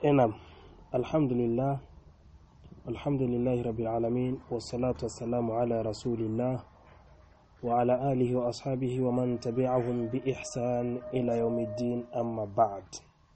Enam. Alhamdulillah. Alhamdulillahi rabbil alamin wassalatu wassalamu ala rasulillah wa ala alihi wa ashabihi wa man tabi'ahum bi ihsan ila yaumiddin amma ba'd.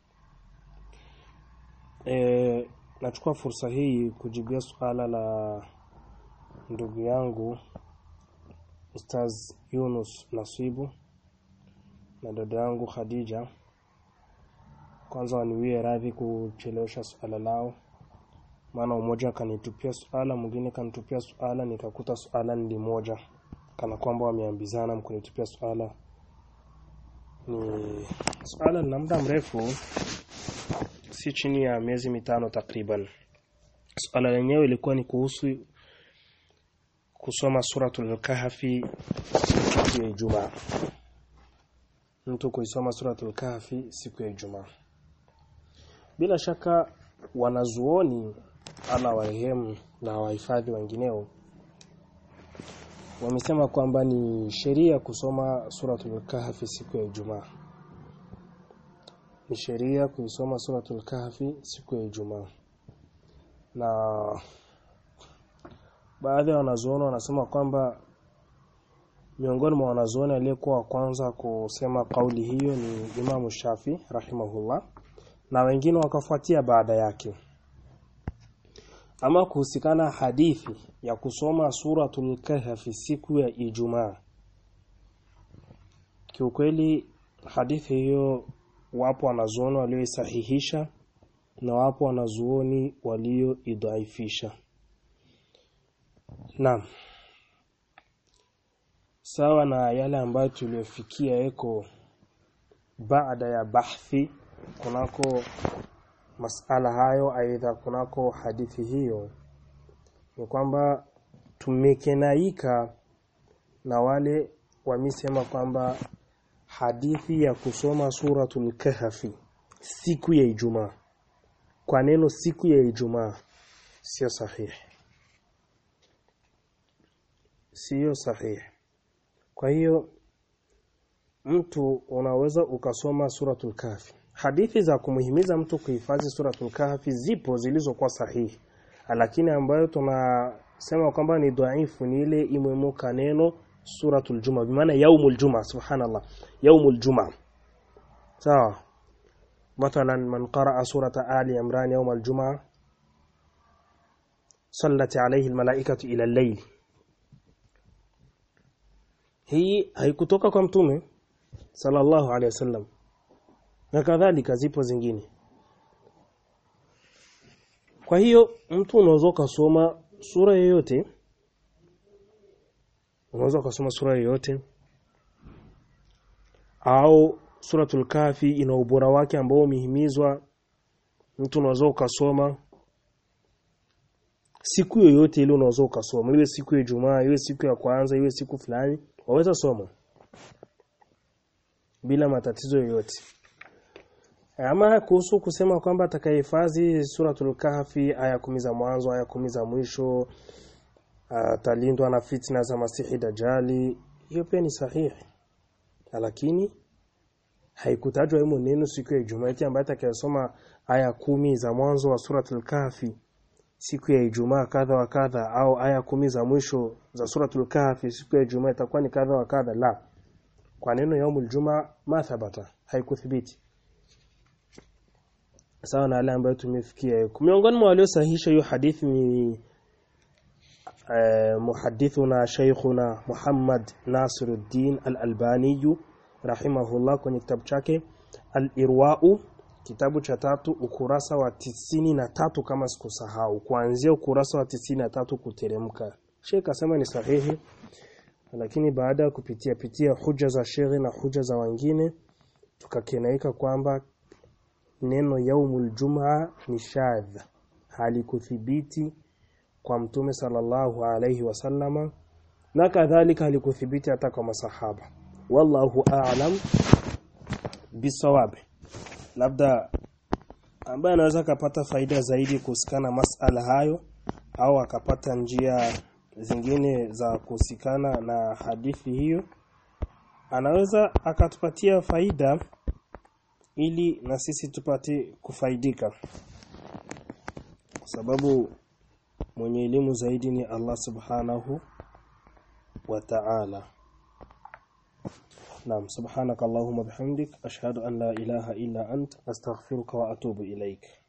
E, nachukua fursa hii kujibia suala la ndugu yangu Ustaz Yunus Nasibu na dada yangu Khadija kwanza waniwie radhi kuchelewesha suala lao maana mmoja kanitupia suala mwingine kanitupia suala nikakuta suala ni moja kana kwamba wameambizana mkunitupia suala ni suala lina muda mrefu si chini ya miezi mitano takriban suala lenyewe ilikuwa ni kuhusu kusoma suratul kahfi siku ya Ijumaa mtu kuisoma suratul kahfi siku ya Ijumaa bila shaka wanazuoni ala warehemu na wahifadhi wengineo wamesema kwamba ni sheria kusoma suratul kahfi siku ya Ijumaa ni sheria kuisoma suratul kahfi siku ya Ijumaa na baadhi ya wanazuoni wanasema kwamba miongoni mwa wanazuoni aliyekuwa wa kwanza kusema kauli hiyo ni Imam Shafi rahimahullah na wengine wakafuatia baada yake ama kuhusikana hadithi ya kusoma suratul kahfi siku ya Ijumaa kiukweli hadithi hiyo wapo wanazuoni walioisahihisha na wapo wanazuoni walioidhaifisha Naam. Sawa na yale ambayo tuliyofikia eko baada ya bahthi kunako masala hayo aidha kunako hadithi hiyo ni kwamba tumekenaika na wale wamesema kwamba hadithi ya kusoma suratul kahfi siku ya Ijumaa kwa neno siku ya Ijumaa sio sahihi siyo sahihi kwa hiyo mtu unaweza ukasoma suratul kahfi hadithi za kumuhimiza mtu kuhifadhi suratul kahfi zipo zilizokuwa sahihi lakini ambayo tunasema kwamba ni dhaifu ni ile imwemuka neno suratul juma bimaana yaumul juma subhanallah yaumul juma sawa مثلا من قرأ سورة آل عمران يوم الجمعة صلت عليه الملائكة إلى الليل hii haikutoka kwa mtume sallallahu alaihi wasallam na kadhalika zipo zingine kwa hiyo mtu unaweza kusoma sura yoyote unaweza kusoma sura yoyote au suratul kafi ina ubora wake ambao umehimizwa mtu unaweza ukasoma siku yoyote ile unaweza ukasoma iwe siku ya Ijumaa iwe siku ya kwanza iwe siku fulani waweza soma bila matatizo yoyote ama kuhusu kusema kwamba atakayehifadhi suratul kahfi aya kumi za mwanzo aya kumi za mwisho atalindwa na fitna za masihi dajali hiyo pia ni sahihi lakini haikutajwa himo neno siku ya Ijumaa eti ambaye atakayesoma aya kumi za mwanzo wa suratul kahfi siku ya Ijumaa kadha wa kadha au aya kumi za mwisho za suratul kahfi siku ya Ijumaa itakuwa ni kadha wa kadha la kwa neno yaumul jumaa ma thabata haikuthibiti sawa na yale ambayo tumefikia miongoni mwa waliosahihisha hiyo hadithi ni eh, muhadithuna shaykhuna Muhammad Nasiruddin Al-Albani rahimahullah kwenye kitabu chake Al-Irwa'u kitabu cha tatu ukurasa wa tisini na tatu kama sikusahau kuanzia ukurasa wa tisini na tatu kuteremka Sheikh asema ni sahihi lakini baada ya kupitia pitia huja za Sheikh na huja za wengine tukakenaika kwamba neno yaumul jumaa ni shadh halikuthibiti kwa mtume sallallahu alayhi wasallama na kadhalika halikuthibiti hata kwa masahaba wallahu a'lam bisawabi labda ambaye anaweza akapata faida zaidi kuhusikana masala hayo au akapata njia zingine za kuhusikana na hadithi hiyo anaweza akatupatia faida ili na sisi tupate kufaidika sababu mwenye elimu zaidi ni Allah subhanahu wa ta'ala Naam subhanaka Allahumma bihamdik ashhadu an la ilaha illa ant astaghfiruka wa atubu ilaik